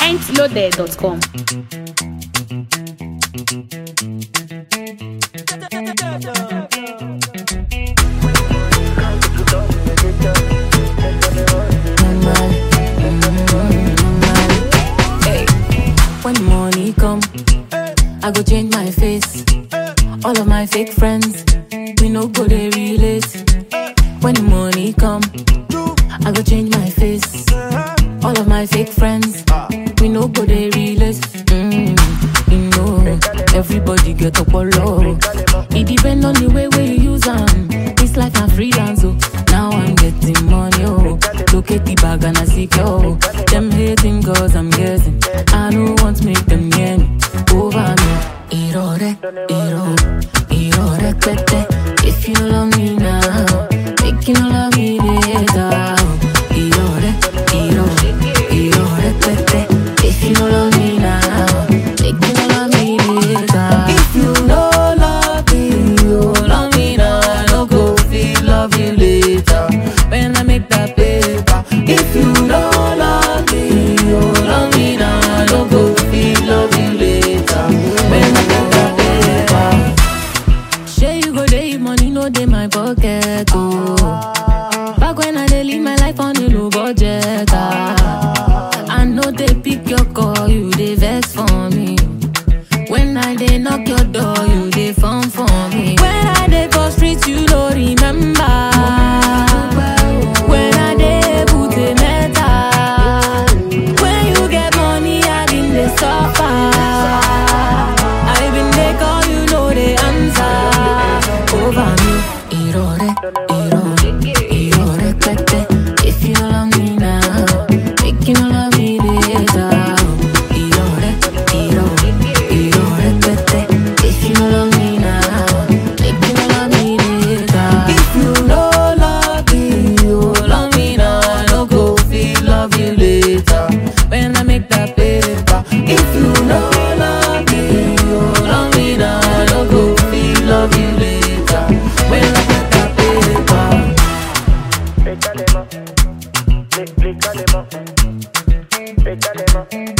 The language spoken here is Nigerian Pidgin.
mintloaded.com. Hey, when money come, I go change my face. All of my fake friends, we no go they relate. When the money come, I go change my face. All of my fake friends, we no go they relate. Mm, you know, everybody get up on low. It depend on the way where you use them. It's like I'm freelance, oh. Now I'm getting money, oh. Look at the bag and I see, oh. Them hating cause I'm guessing. I don't want to make them near me. Over me. Irore, iro, irore, pete. If you no love me now, make you no love me later. Irore, iro, irore, pete. If you no love me now, make you no love me later. If you no love me, you love me now. I no go feel love you later. When I make that paper. If you no love me, you love me now. I no go feel love you later. When I make that paper. Shey you go dey if money no dey my pocket oh. Back when I dey live my life on a low budget ah. I know they pick your call, you dey vex for me. When I dey knock your door, you dey phone for me. When I dey for street, you no remember. When I dey put a metal. When you get money, I been dey suffer. I been dey call, you know the answer. Over me, irore, irore, irore, pete. If you no love me now, make you no love me later. Irore, irore, irore, pete. If you no love me now, make you no love me later. If you no love me, you love me now. I no go feel love you later. When I make that paper. If you no love me, you love me now. I no go feel love you later. When I make that paper. Pétalez-moi, pétalez-moi, pétalez-moi.